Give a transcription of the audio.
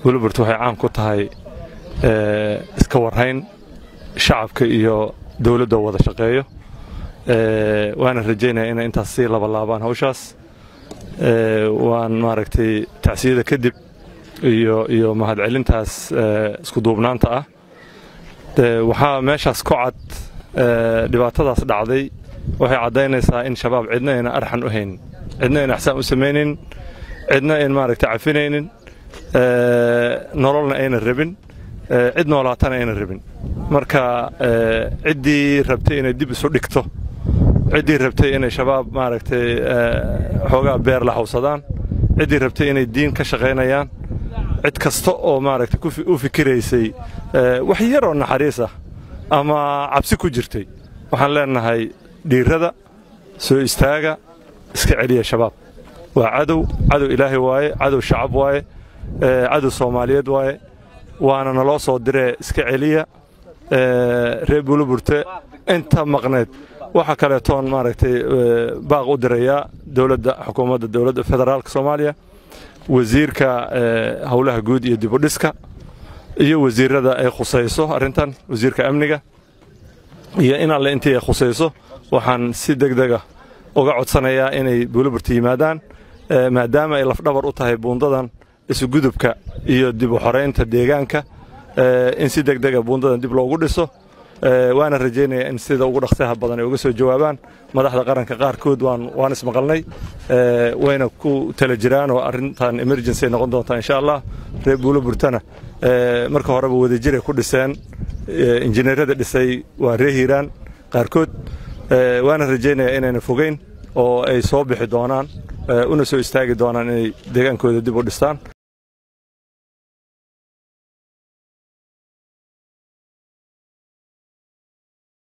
buulaburt waxay caan ku tahay iska warrayn shacabka iyo dowladdoo wada shaqeeyo waana rajaynaya inay intaas sii labalaabaan hawshaas waan maaragtay tacsiyada kadib iyo iyo mahadcelintaas isku duubnaanta ah waxaa meeshaas ku cad dhibaatadaas dhacday waxay caddaynaysaa in shabaab cidna ayna arxan u haynin cidna ayna axsaan u samaynin cidna ayn maaragtay cafinaynin nololna ayna rabin cid noolaatana ayna rabin marka ciddii rabtay inay dib isu dhigto ciddii rabtay inay shabaab maaragtay xoogaa beer la hawsadaan ciddii rabtay inay diin ka shaqaynayaan cid kasta oo maaragtay u fikiraysay wax yar oo naxariis ah ama cabsi ku jirtay waxaan leenahay dhiirada soo istaaga iska celiya shabaab waa cadow cadow ilaahay waaye cadow shacab waaye cadow soomaaliyeed waaye waana naloo soo diree iska celiya reer buulaburte inta maqneed waxaa kaleetoon maaragtay baaq u dirayaa dowladda xukuumadda dowladda federaalka soomaaliya wasiirka howlaha guud iyo dibudhiska iyo wasiirada ay khusayso arrintan wasiirka amniga iyo in alle intii ay khusayso waxaan si degdega uga codsanayaa inay buulaburta yimaadaan maadaama ay lafdhabar u tahay buundadan isugudubka iyo dib u xoraynta deegaanka in si degdega buundadan dib loogu dhiso waana rajaynaya in sida ugu dhaqsaha badan ay uga soo jawaabaan madaxda qaranka qaarkood waan ismaqalnay wayna ku tala jiraan oo arrintan emergency ay noqon doontaa insha allah reer buulaburtana marka horeba wadajiray ku dhiseen injineerada dhisay waa ree hiiraan qaarkood waana rajaynaya inayna fogeyn oo ay soo bixi doonaan una soo istaagi doonaan inay deegaankooda dib u dhistaan